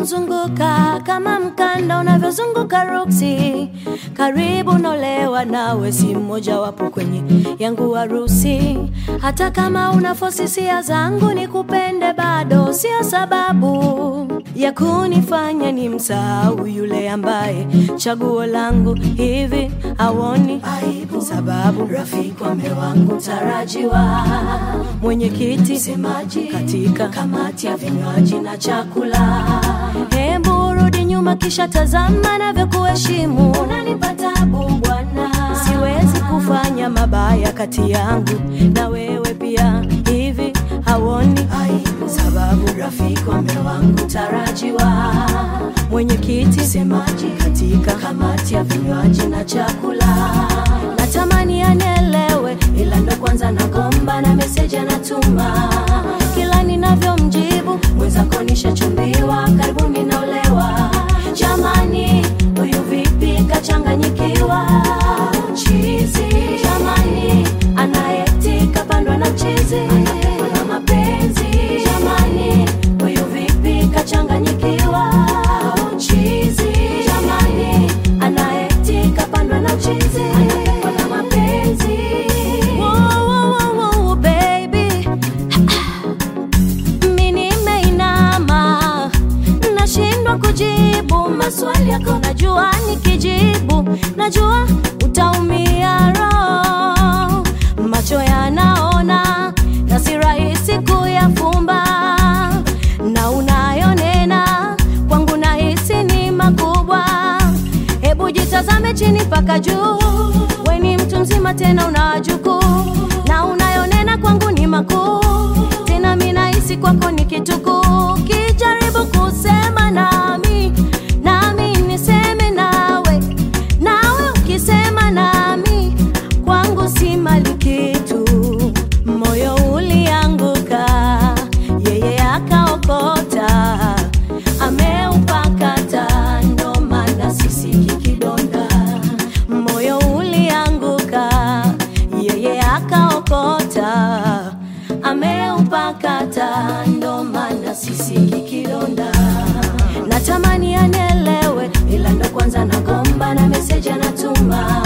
nimemzunguka kama mkanda unavyozunguka ruksi. Karibu nolewa nawe, si mmoja wapo kwenye yangu harusi. Hata kama una fosisia zangu nikupende, bado sio sababu ya kunifanya ni msahau yule ambaye chaguo langu hivi hawoni aibu, sababu rafiki wa mume wangu tarajiwa, mwenyekiti semaji katika kamati ya vinywaji na chakula. Hebu rudi nyuma, kisha tazama navyokuheshimu. Unanipa tabu bwana, siwezi kufanya mabaya kati yangu na wewe pia, hivi hawoni aibu, sababu rafiki wa mume wangu tarajiwa, mwenyekiti semaji katika kamati ya vinywaji na chakula. Natamani anielewe, ila ndo kwanza nagomba na meseji anatuma kila ninavyomjibu mwenzako nishachumbiwa, karibuni naolewa. Jamani, huyu vipi kachanganyikiwa? Chizi jamani, anaeti kapandwa na chizi na mapenzi jamani, huyu vipi kachanganyikiwa? Chizi jamani, anaeti kapandwa na chizi na mapenzi. Wow, wow, wow, wow, baby mi nimeinama, nashindwa kujibu maswali yako. Najua nikijibu, najua utaumia roho. Macho yanaona na si rahisi kuyafumba, na unayonena kwangu nahisi ni makubwa. Hebu jitazame chini mpaka juu, we ni mtu mzima tena una wajukuu, na unayonena kwangu ni makuu tena mi nahisi kwako ni kitukuu. Kijaribu kusema nami, nami niseme nawe, nawe ukisema nami, kwangu si mali kitu. Moyo ulianguka, yeye akaokota, ameupakata, ndo maana sisiki kidonda. Moyo ulianguka, yeye akaokota, ameupakata, ndo maana sisiki kidonda. Natamani anielewe, ila ndo kwanza nagomba na meseji anatuma